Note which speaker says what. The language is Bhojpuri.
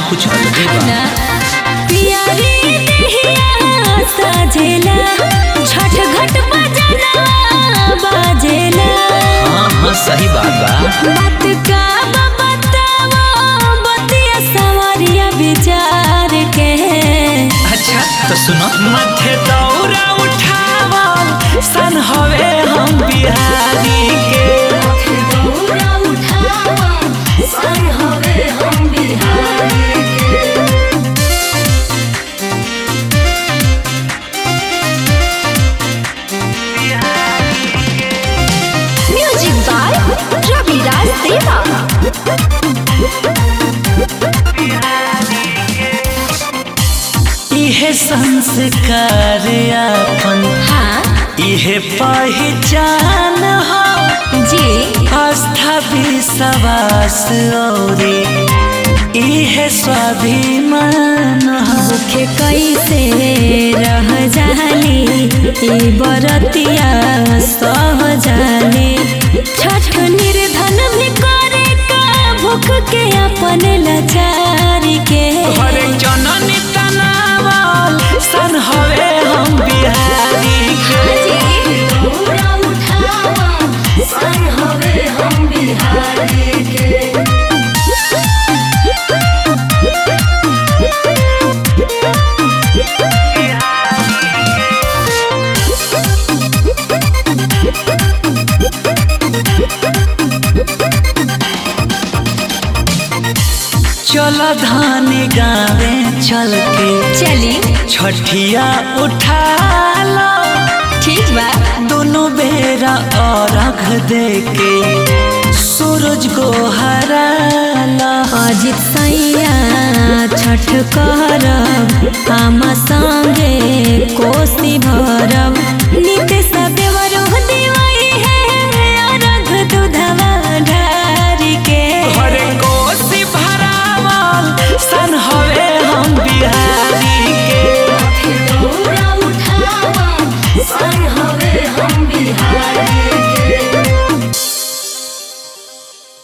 Speaker 1: कुछ अलगे बा
Speaker 2: पियरी देहिया सजेला छठ घट बजना बाजेला
Speaker 1: हाँ हाँ सही बात बा
Speaker 2: बात का बतावा बतिया सवारिया विचार के
Speaker 1: अच्छा तो सुनो मथे दौरा उठावल सन हवे हम बिहारी के
Speaker 2: दौरा उठावा सन हवे हम बिहारी म्यूजिक बाय रवि राज देवा
Speaker 1: इहे संस्कार अपन
Speaker 2: हाँ
Speaker 1: इहे पहचान हो
Speaker 2: जी
Speaker 1: आस्था विश्वास औरी इहे स्वाभिमान हो
Speaker 2: भूखे कैसे रह जाली ई बरतिया सह जाली छठ निर्धन भी करे का भूख के अपन लाचारी के
Speaker 1: हरे जननी तनावल सन हवे हम बिहारी के चल धान गावे चल के
Speaker 2: चली
Speaker 1: छठिया उठा लो
Speaker 2: ठीक बा
Speaker 1: दोनों बेरा अर्घ दे के सूरज को हरा लो
Speaker 2: अजित सैया छठ करब हम संगे कोसी भरब नित सबे